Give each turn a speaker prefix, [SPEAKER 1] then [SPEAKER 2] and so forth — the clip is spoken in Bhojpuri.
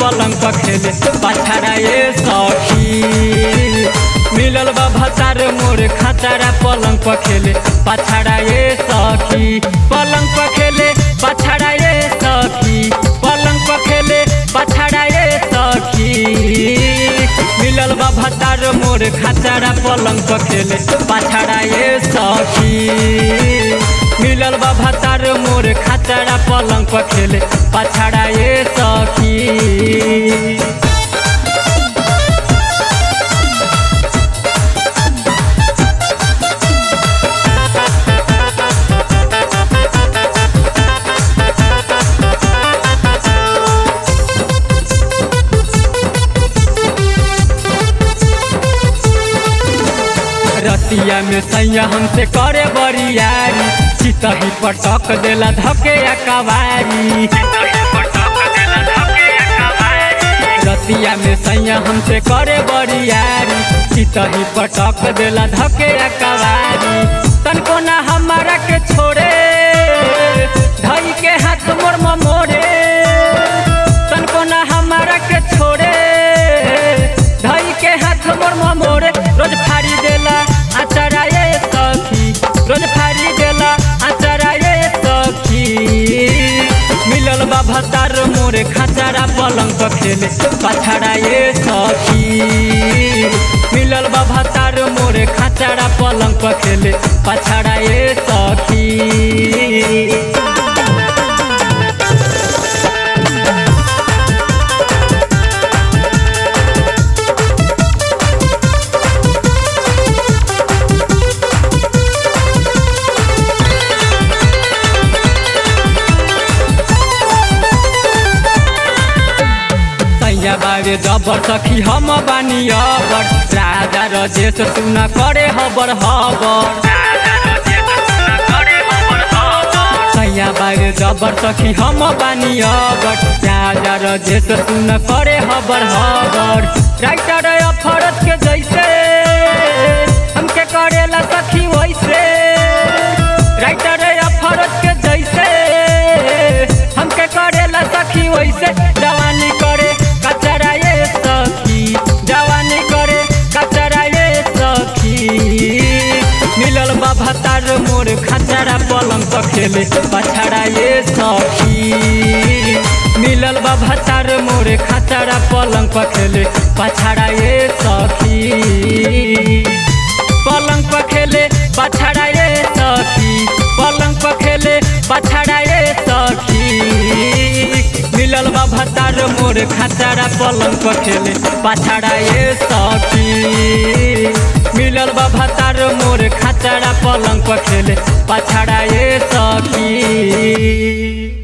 [SPEAKER 1] पलंग पर खेले पछाड़ा ये सखी मिलल बा भतार मोर खतरा पलंग पर खेले पछाड़ा ये सखी पलंग पर खेले पछाड़ा ये सखी पलंग पर खेले पछाड़ा ये सखी मिलल बा भतार मोर खतरा पलंग पर खेले पछाड़ा ये सखी मिलल बा भतार मोर खतरा पलंग पर खेले पछाड़ा ये सखी रतिया में सैया हमसे करे बरियारी चितही पटक देला धके कवारी रतिया में सैया हमसे करे बरियारी चितही पटक देला धके कवारी तनको ना हमारा के छोड़े धई के हाथ मोर मोरे तनको ना हमारा के छोड़े धई के हाथ मोर मोरे रोज फाड़ी देला आचारा ये सखी रोज फाड़ी देला आचारा ये सखी मिलल बा भतार मोरे खचारा पलंग पर खेले पछाड़ा ये सखी मिलल बा भतार मोरे खचारा पलंग पर खेले पछाड़ा ये सखी सैया बारे जबर सखी हम बानी अबर राजा रजेश सुन करे हबर हबर सैया बारे जबर सखी हम बानी अबर राजा रजेश सुन करे हबर हबर राइटर अफरत के जैसे हमके करेला सखी वैसे राइटर अफरत के जैसे हमके करेला सखी वैसे जवानी करे कचरा ये सखी जवानी करे कचरा ये सखी मिलल बा भतार मोर खचरा पलंग पर खेले पछाड़ा ये सखी मिलल बा भतार मोर खचरा पलंग पर खेले पछाड़ा ये सखी पलंग पर खेले पछाड़ा ये सखी पलंग पर खेले पछाड़ा ये सखी मिलल बा भतार मोर खचारा पलंग पर खेले पछाड़ा ये सखी मिलल बा भतार मोर खचारा पलंग पर खेले पछाड़ा ये सखी